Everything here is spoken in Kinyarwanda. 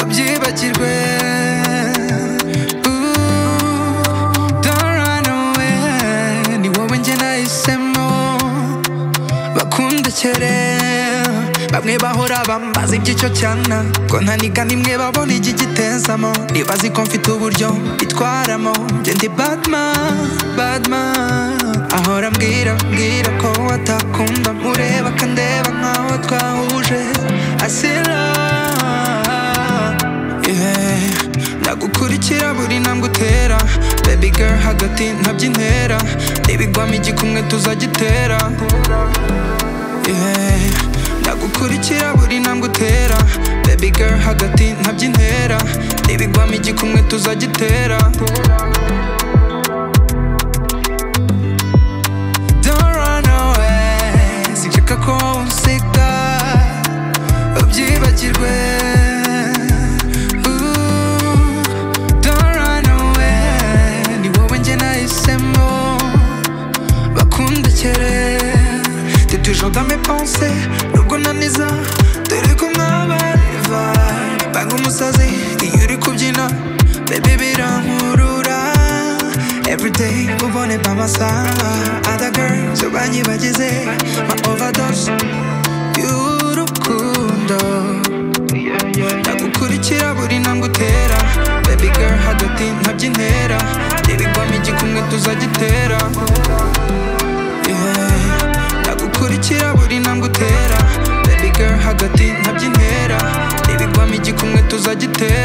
nibagirwe Ooh, don't run away ni wowe njye nahisemo bakundekere bamwe bahora bambaza iby'icyo cyana ngo ntaniga nimwe babona igigitezamo nibazi ko mfite uburyo bitwaramo njye ndi badman badman ahora mbwira mbwira ko watakunda mureba akandeba nkaho twahuje asira yeah. nagukurikira buri ntambwe utera baby girl hagati ntabyo intera n'ibigwamo igikumwe tuzagitera yeah. ndagukurikira buri ntambwe utera baby girl hagati ntabyo intera n'ibigwamo igikumwe tuzagitera Don't run away sinshaka ko unsiga ubyibagirwe Ooh, Don't run away ni wowe njye nahisemo bakundekere T'es toujours dans mes pensées nubwo naniza dore ko mwabareva banga umusazi iyo uri kubyina baby birankurura everyday ubone bamasaha other girls banyibagize ma overdose y'urukundo nagukurikira buri ntambwe utera baby girl hagati ntabyo intera n'ibigwamo igikumwe tuzagitera yeah. ndagukurikira buri ntambwe utera baby girl hagati ntabyo intera n'ibigwamo igikumwe tuzagitera